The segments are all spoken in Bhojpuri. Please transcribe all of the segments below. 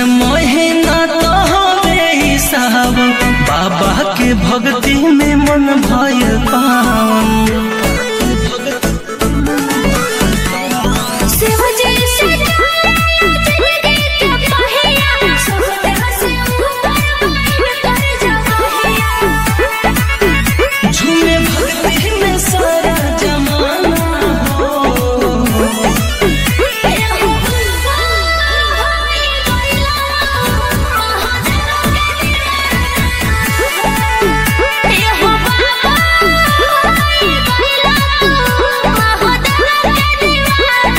महीना तो हवे ई सावन बाबा के भक्ति में मन भयल पावन शिव जी से जिंदगी के पहिया सुख से ऊपर बैठ कर जगहिया झूमे भक्ति में सारा जमाना हो एहो बुलवा होई गइला महादेव के दीवाना एहो बाबा होई गइला महादेव के दीवाना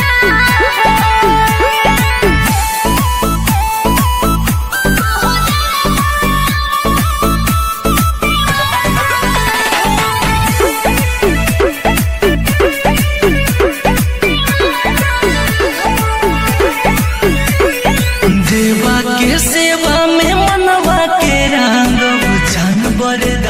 देवा के सेवा में मनवा के रंग जानवर